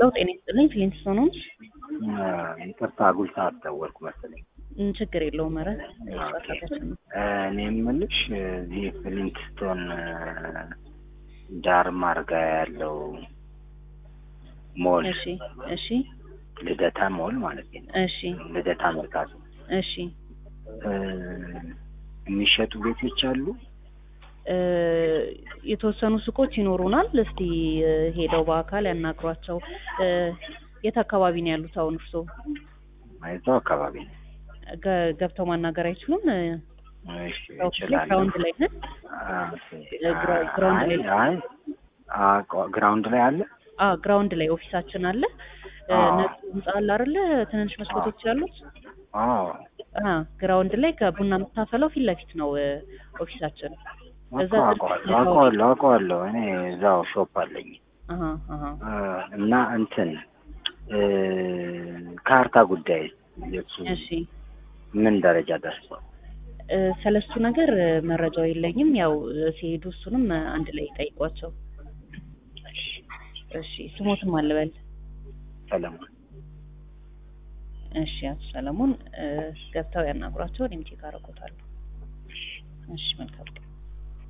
ሄሎ ጤና ይስጥልኝ ፍሊንትስቶን ሆምስ ይቅርታ አጉል ሰዓት ደወልኩ መሰለኝ። ም፣ ችግር የለውም ኧረ ኦኬ። ሰዓታችን ነው እኔ የምልሽ እዚህ ፍሊንትስቶን ዳርማር ጋ ያለው ሞል እሺ እሺ ልደታ ሞል ማለት ነው። እሺ ልደታ መርካቶ እሺ እ፣ የሚሸጡ ቤቶች አሉ። እ፣ የተወሰኑ ሱቆች ይኖሩናል። እስቲ እ፣ ሄደው በአካል ያናግሯቸው። እ፣ የት አካባቢ ነው ያሉት አሁን እርስዎ? እዛው አካባቢ ነው። ገ- ገብተው ማናገር አይችሉም? እ፣ እሺ ያው እችላለሁ። ግራውንድ ላይ ነን። አ፣ ግራ- ግራውንድ ላይ አይ አይ አ፣ ቋ- ግራውንድ ላይ አለ። አ ግራውንድ ላይ ኦፊሳችን አለ። እ፣ አዎ። ነጩ ህንጻ አለ አይደለ? ትንንሽ መስኮቶች ያሉት አዎ አ ግራውንድ ላይ ከቡና የምታፈለው ፊት ለፊት ነው እ፣ ኦፊሳችን። እዛ አውቀዋለሁ አውቀዋለሁ አውቀዋለሁ። እኔ እዛው ሾፕ አለኝ አሃ አሃ አ፣ እና እንትን እ፣ ካርታ ጉዳይ የሱ እሺ ምን ደረጃ ደርሷል? እ፣ ስለሱ ነገር እ፣ መረጃው የለኝም። ያው እ፣ ሲሄዱ እሱንም እ፣ አንድ ላይ ጠይቋቸው። እሺ ስሞትም አልበል። ሰለሞን እሺ አቶ ሰለሞን እ፣ ገብተው ያናግሯቸው። እኔም ቼክ አደርጎታለሁ። እሺ መልካም ቀን።